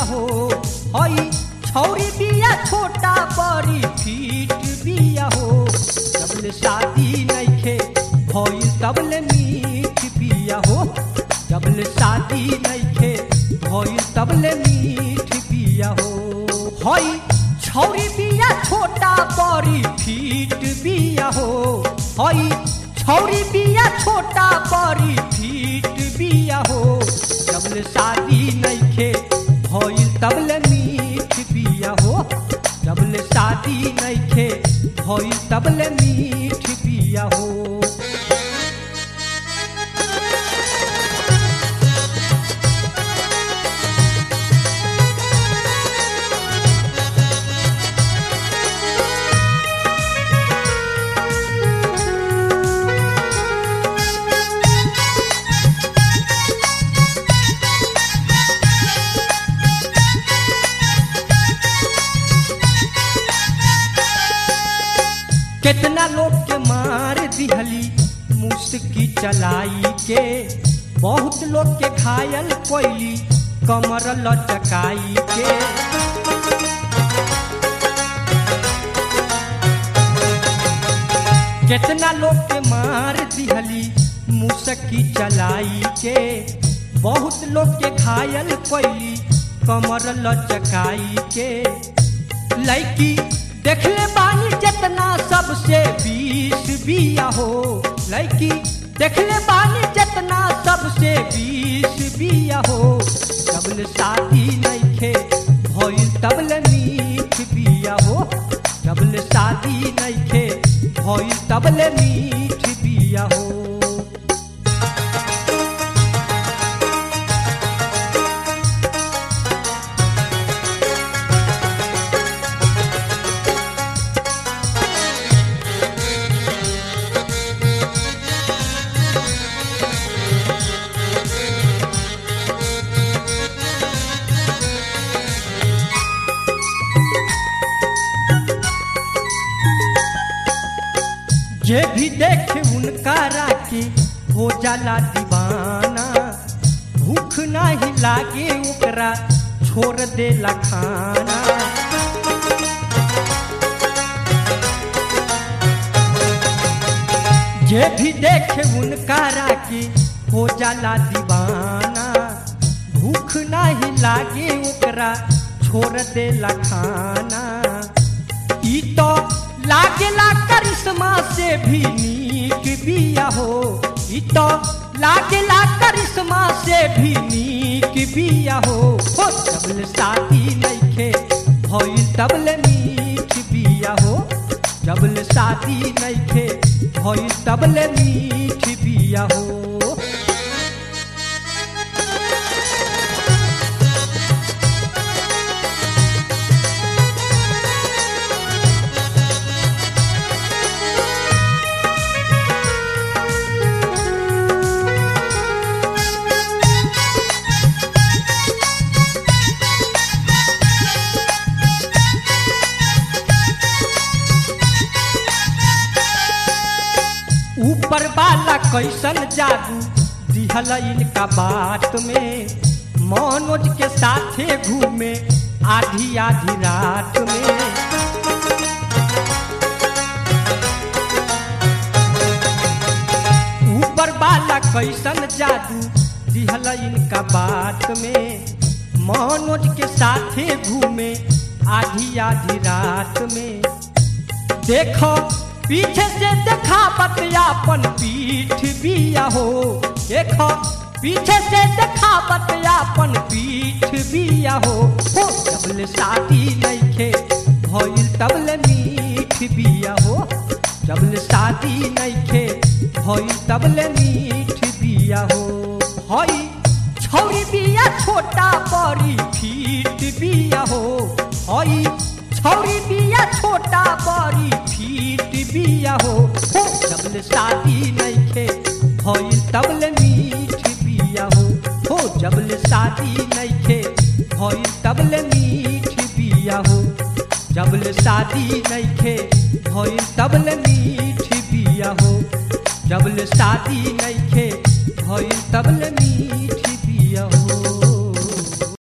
हो हई छौरी बिया छोटा बड़ी फीट बिया हो जबले शादी नइखे भइल तबले मीठ बिया हो जबले शादी नइखे भइल तबले मीठ बिया हो हई छौरी बिया छोटा बड़ी फीट बिया हो हई छौरी बिया छोटा बड़ी फीट बिया हो जबले शादी नइखे भइल तबले मीठ बिया हो जबले शादी नइखे भइल तबले मीठ बिया हो कितना लोग के मार दिहली मुस्की चलाई के बहुत लोग के घायल कोइली कमर लचकाई के कितना लोग के मार दिहली मुस्की चलाई के बहुत लोग के घायल कोइली कमर लचकाई के लड़की देखले बानी जितना सबसे बीस बिया हो लड़की देखले बानी जितना सबसे बीस बिया हो तबले शादी नइखे भइल तबले मीठ बिया हो तबले शादी नइखे भइल तबले मीठ बिया हो जे भी देखे उनका राके हो जाला दीवाना भूख नहीं लागे ओकरा छोड़ देला खाना जे भी देखे उनका राके हो जाला दीवाना भूख नहीं लागे ओकरा छोड़ देला खाना ई तो लागेला करिश्मा से भी नीक बिया हो ई तो लागेला करिश्मा से भी नीक बिया हो हो तबले शादी नइखे भइल तबले मीठ बिया हो जबले शादी नइखे भइल तबले मीठ बिया हो ऊपर वाला कैसन जादू दिहल इनका बात में मनोज के साथे घूमे आधी आधी रात में ऊपर वाला कैसन जादू दिहल इनका बात में मनोज के साथे घूमे आधी आधी रात में देखो पीछे से देखा बतियापन पीठ बिया हो देखो पीछे से देखा बतियापन पीठ बिया हो हो तबले शादी नइखे भइल तबले मीठ बिया हो जबले शादी नइखे भइल तबले मीठ बिया हो हई छौरी बिया छोटा बड़ी फीट बिया हो हई छौरी बिया छोटा बड़ी फीट बिया हो हो जबले शादी नइखे भइल तबले मीठ बिया हो हो जबले शादी नइखे भइल तबले मीठ बिया हो जबले शादी नइखे भइल तबले मीठ बिया हो जबले शादी नइखे भइल तबले